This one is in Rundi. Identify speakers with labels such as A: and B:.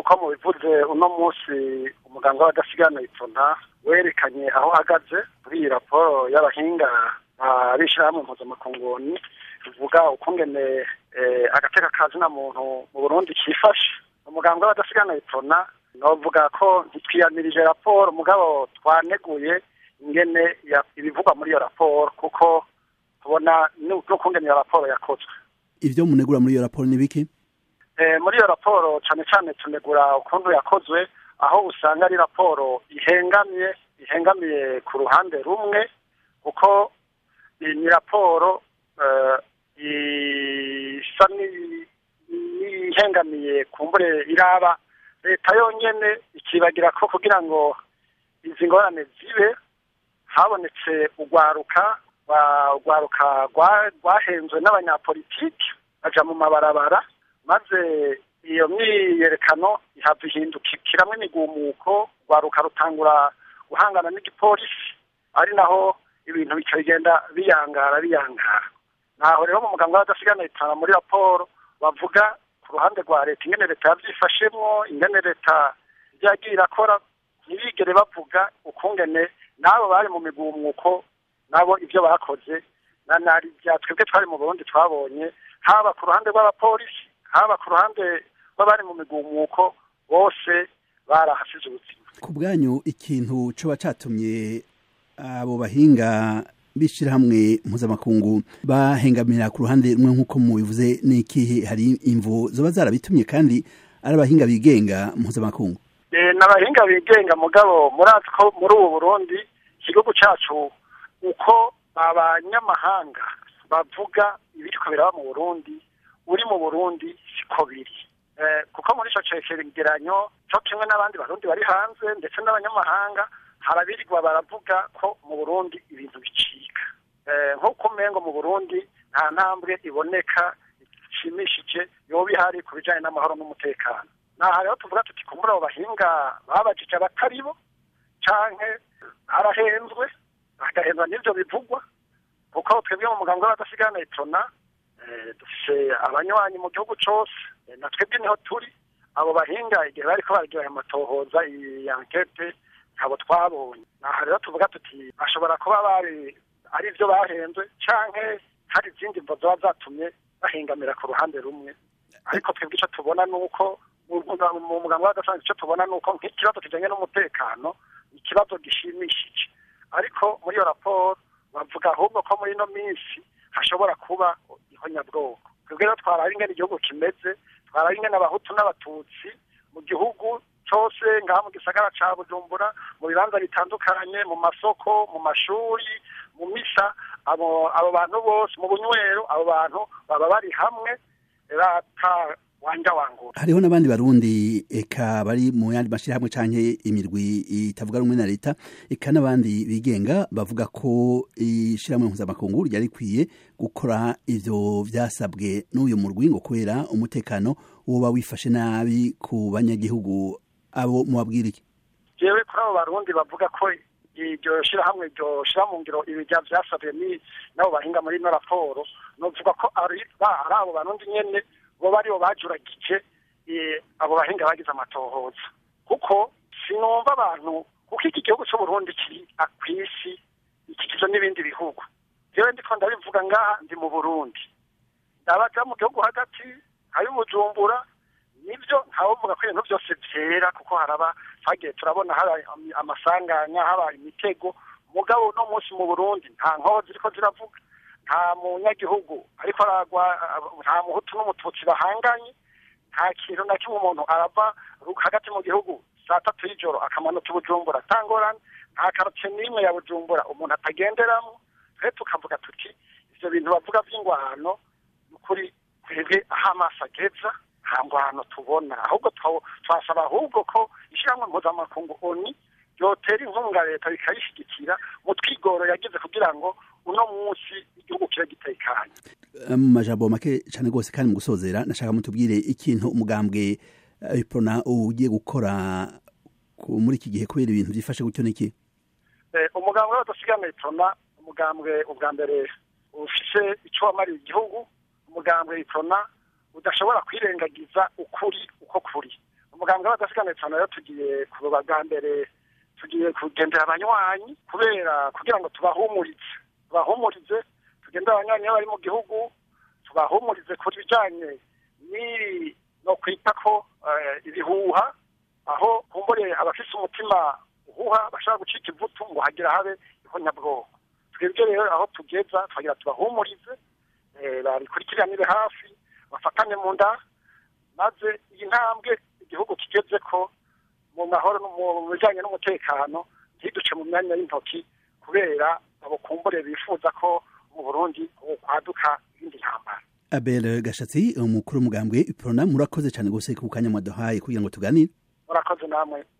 A: nk'uko mubivuze uno munsi umuganga w'abadasigana ipfuna werekanye aho ahagaze kuri iyi raporo y'abahinga b'ishyirahamwe mpuzamakunguni bivuga ukungene agateka kazina muntu mu burundi kifashe umuganga w'abadasigana ipfuna novuga ko ntitwiyamirije raporo mugabo twaneguye ingene ibivugwa muri iyo raporo kuko tubona n'ukungene iyo raporo yakozwe
B: ivyo munegura muri iyo raporo ni biki
A: muri iyo raporo cyane cyane tunegura ukuntu yakozwe aho usanga ari raporo ihengamye ihengamiye ku ruhande rumwe kuko ni raporo isa n'ihengamiye kumbure iraba leta yonyene ikibagira ko kugira ngo izi ngorane zibe habonetse urwaruka urwaruka rwahenzwe n'abanyapolitiki baja mu mabarabara maze iyo myiyerekano ihava ihindukiramwo imigumuko rwaruka rutangura guhangana n'igipolisi ari naho ibintu bica bigenda biyangara biyangara naho rero mu muganga w'abadasigana itanga muri raporo bavuga ku ruhande rwa leta ingene leta yavyifashemwo ingene leta yagiye irakora ntibigere bavuga ukungene n'abo bari mu migumuko nabo ivyo bakoze na nari bya twebwe twari mu burundi twabonye haba ku ruhande rw'abapolisi haba ku ruhande rw'abari mu migumuko bose barahasize ubuzima
B: ku bwanyu ikintu coba catumye abo bahinga b'ishirahamwe mpuzamakungu bahengamira ku ruhande rumwe nk'uko mubivuze n'ikihe hari imvo zoba zarabitumye kandi ari abahinga bigenga mpuzamakungu
A: ni abahinga bigenga mugabo murazi ko muri ubu burundi igihugu cacu uko abanyamahanga bavuga ibiriko biraba mu burundi uri mu burundi siko biri kuko muri ico cegeranyo co kimwe n'abandi barundi bari hanze ndetse n'abanyamahanga harabirirwa baravuga ko mu burundi ibintu bicika nk'uko umengo mu burundi nta ntambwe iboneka ishimishije yoba ihari ku bijanye n'amahoro n'umutekano naha rero tuvuga tuti kumbura abo bahinga babajije abatari bo canke barahenzwe bagahenzwa n'ivyo bivugwa kuko twebwe mu muganga w'abadasigana itona dufise abanywanyi mu gihugu cose na twebwe niho turi abo bahinga igihe bariko bararyohera amatohoza iyi ankete ntabo twabonye naha rero tuvuga tuti bashobora kuba bari ari vyo bahenzwe canke hari izindi mvo zoba zatumye bahingamira ku ruhande rumwe ariko twebwe ico tubona nuko mu muganga w'adasanzwe ico tubona nuko nk'ikibazo kijanye n'umutekano ikibazo gishimishije ariko muri iyo raporo bavuga ahubwo ko muri ino minsi hashobora kuba ihonyabwoko twebwe rero twaraba ingene igihugu kimeze twaraba ingene abahutu n'abatutsi mu gihugu cose ngaha mu gisagara ca bujumbura mu bibanza bitandukanye mu masoko mu mashuri mu misa abo abo bantu bose mu bunywero abo bantu baba bari hamwe rata wanja wangura
B: hariho n'abandi barundi eka bari mu yandi mashirahamwe canke imirwi itavuga rumwe na leta eka n'abandi bigenga bavuga ko ishirahamwe mpuzamakungu ryari rikwiye gukora ivyo vyasabwe n'uyu murwi ngo kubera umutekano woba wifashe nabi ku banyagihugu abo mubabwira iki
A: jewe kuri abo barundi bavuga ko iryo shirahamwe ryo shira mu ngiro ibija vyasabwe ni nabo bahinga muri ino raporo novuga ko ari ari abo barundi nyene bo baribo bajuragije abo bahinga bagize amatohoza kuko sinumva abantu kuko iki gihugu c'uburundi kiri kw'isi ikikijwe n'ibindi bihugu jewe ndiko ndabivuga ngaha ndi mu burundi ndabaja mu gihugu hagati hari bujumbura nivyo ntawovuga ko ibintu vyose vyera kuko haraba twagiye turabona haba amasanganya haba imitego mugabo uno munsi mu burundi nta nkozi ziriko ziravuga nta munyagihugu ariko aragwa nta muhutu n'umututsi bahanganye nta kintu na kimwe umuntu arava hagati mu gihugu saa tatu y'ijoro akamanuka bujumbura atangorane nta karote n'imwe ya bujumbura umuntu atagenderamo twe tukavuga tuti ivyo bintu bavuga vy'ingwano ukuri twebwe aho amaso ageza nta ngwano tubona ahubwo twasaba ahubwo ko ishyirahamwe mpuzamakungu oni yotera inkunga leta bikayishyigikira mu twigoro yagize kugira ngo uno munsi igihugu kibe gitekanye
B: mu majambo make cyane rwose kandi mu gusozera nashaka mutubwire ikintu umugambwe iprona ugiye gukora muri iki gihe kubera ibintu byifashe gutyo n'iki
A: umugambwe w'abadasigana iprona umugambwe ubwa mbere ufise icyo wamariye igihugu umugambwe iprona udashobora kwirengagiza ukuri uko kuri umuganga w'abadasigana cyane rero tugiye kuruba bwa mbere tugiye kugendera abanywanyi kubera kugira ngo tubahumurize tubahumurize tugendere abanywanyi iyo bari mu gihugu tubahumurize ku bijyanye n'iri no kwita ko ibihuha aho kumbure abafise umutima uhuha bashobora gucika ivutu ngo hagira habe ihonyabwoko twebwe rero aho tugeza twagira tubahumurize babikurikiranire hafi bafatanye mu nda maze iyi ntambwe igihugu kigeze ko mu mahoro mu bijyanye n'umutekano ntiduce mu myanya y'intoki kubera abo kumbure bifuza ko mu burundi kwaduka ibindi ntambara
B: abel gashatsi umukuru w'umugambwe iprona murakoze cyane rwose ku kanya mwaduhaye kugira ngo tuganire
A: murakoze namwe